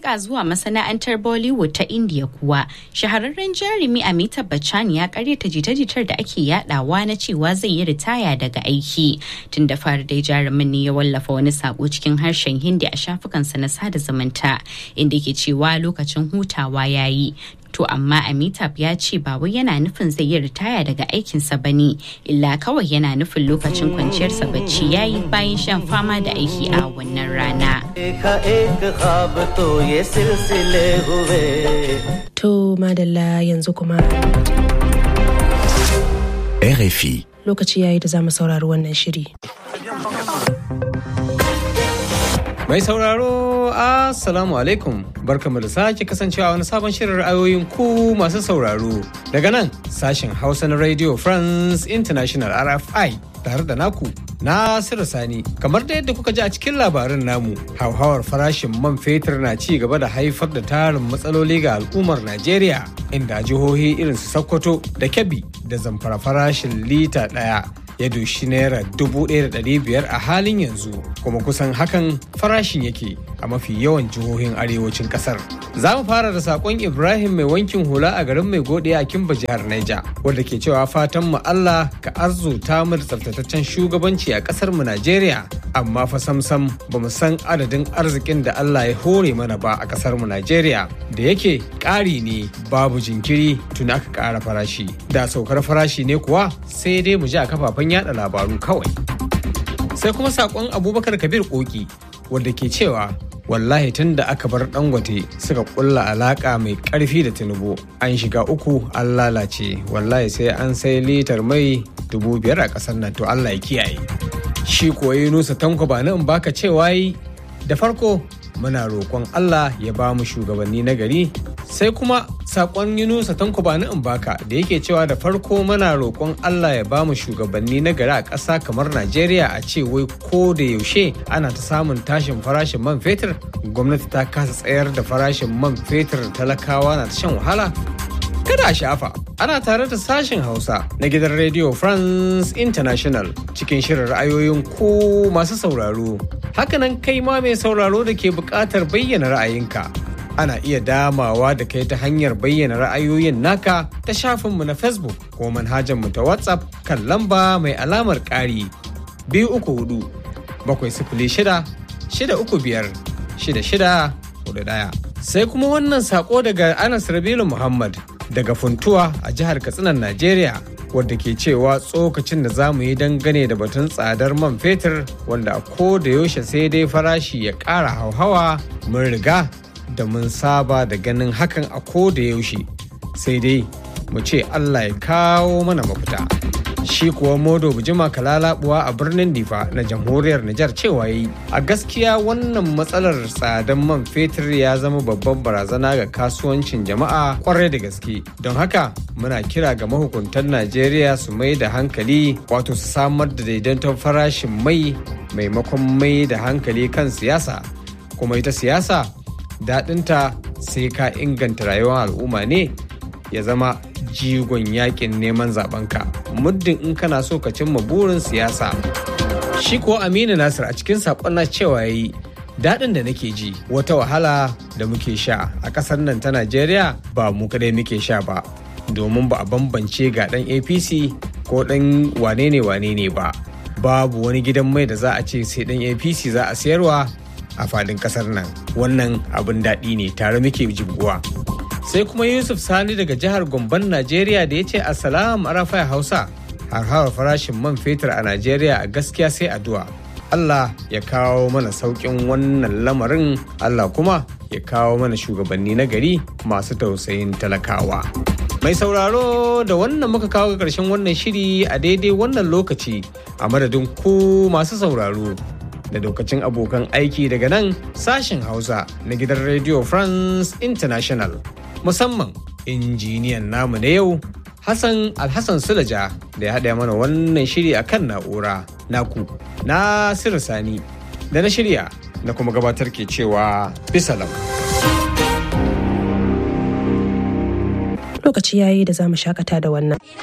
leƙa zuwa masana'antar Bollywood ta India kuwa shahararren jarumi Amitabh Bachchan ya karyata jita-jitar da ake yadawa na cewa zai yi ritaya daga aiki. Tun da fara dai jarumin ne ya wallafa wani sako cikin harshen Hindi a shafukansa na sada zumunta inda ke cewa lokacin hutawa ya yi. To amma Amitabh ya ce ba wai yana nufin zai yi ritaya daga aikinsa ba ne, illa kawai yana nufin lokacin kwanciyarsa bacci ya yi bayan shan fama da aiki a wannan rana. To madalla yanzu kuma. RFI. Lokaci yayi da za mu saurari wannan shiri. Mai sauraro, Assalamu alaikum. Barkamu da sake kasancewa wani sabon shirin ra'ayoyin ku masu sauraro. Daga nan sashen Hausa na Radio France International RFI tare da naku Nasiru Sani. Kamar da yadda kuka ji a cikin labarin namu, hauhawar farashin man fetur na ci gaba da haifar da tarin matsaloli ga al'ummar Najeriya, inda jihohi irin su Sokoto da Kebbi da zamfara farashin lita ɗaya ya doshi naira dubu ɗaya da ɗari biyar a halin yanzu kuma kusan hakan farashin yake a mafi yawan jihohin arewacin ƙasar. Za mu fara da saƙon Ibrahim mai wankin hula a garin mai gode a Kimba jihar Naija wanda ke cewa fatan mu Allah ka arzuta mu da tsaftataccen shugabanci a ƙasar mu Najeriya amma fa samsam ba mu san adadin arzikin da Allah ya hore mana ba a ƙasar mu Najeriya da yake ƙari ne babu jinkiri tun aka ƙara farashi da saukar farashi ne kuwa sai dai mu ji a kafafen yada labaru kawai. Sai kuma sakon Abubakar Kabir Koki wanda ke cewa wallahi tun da aka bar dangote suka kulla alaka mai karfi da tinubu an shiga uku an lalace wallahi sai an sai litar mai dubu biyar a kasar nan to Allah ya kiyaye. Shi kuwa Yunusa Tanko ba in baka cewa yi da farko muna roƙon Allah ya ba mu shugabanni na gari sai kuma sakon Yunusa Tanko ba in baka da yake cewa da farko muna roƙon Allah ya ba mu shugabanni na gari a ƙasa kamar Najeriya a ce wai ko da yaushe ana ta samun tashin farashin man fetur gwamnati ta kasa tsayar da farashin man fetur talakawa na ta shan wahala kada a shafa ana tare da sashen hausa na gidan radio france international cikin shirin ra'ayoyin ku masu sauraro hakanan kai ma mai sauraro da ke buƙatar bayyana ra'ayinka ana iya damawa da kai ta hanyar bayyana ra'ayoyin naka ta shafinmu na facebook ko manhajarmu ta whatsapp kan lamba mai alamar ƙari biyu uku hudu bakwai sifili shida shida uku biyar shida shida hudu ɗaya sai kuma wannan sako daga anas rabilu muhammad daga funtuwa a jihar katsinan najeriya wadda ke cewa tsokacin da za mu yi dangane da batun tsadar man fetur wanda a ko da yaushe sai dai farashi ya ƙara hauhawa mun riga da mun saba da ganin hakan a ko da yaushe sai dai mu ce allah ya kawo mana mafita shi kuwa modo bujima kalalabuwa a birnin difa na jamhuriyar nijar cewa yi a gaskiya wannan matsalar tsadan man fetur ya zama babban barazana ga kasuwancin jama'a kwarai da gaske don haka muna kira ga mahukuntan najeriya su mai da hankali wato su samar da daidaiton farashin mai maimakon mai da hankali kan siyasa kuma ita siyasa daɗinta sai ka inganta rayuwar al'umma ne ya zama jigon yakin neman zabenka muddin in kana so ka cimma burin siyasa shi ko aminu nasir a cikin saƙon na cewa yayi daɗin da nake ji wata wahala da muke sha a ƙasar nan ta najeriya ba mu kadai muke sha ba domin ba a bambance ga ɗan apc ko ɗan wane ne wane ne ba babu wani gidan mai da za a ce sai ɗan apc za a sayarwa a fadin ƙasar nan wannan abin daɗi ne tare muke jibguwa sai kuma yusuf sani daga jihar gomban najeriya da ya ce assalam arafai hausa harhawar farashin man fetur a najeriya a gaskiya sai addu'a allah ya kawo mana sauƙin wannan lamarin allah kuma ya kawo mana shugabanni na gari masu tausayin talakawa mai sauraro da wannan muka kawo ga ƙarshen wannan shiri a daidai wannan lokaci a madadin ku masu sauraro da lokacin abokan aiki daga nan sashen hausa na gidan radio france international musamman injiniyan namu na yau Hassan Alhassan Sulaja da ya haɗa mana wannan shiri a kan na'ura naku na Sani da na shirya na kuma gabatar ke cewa bisalam. Lokaci yayi da za mu shakata da wannan.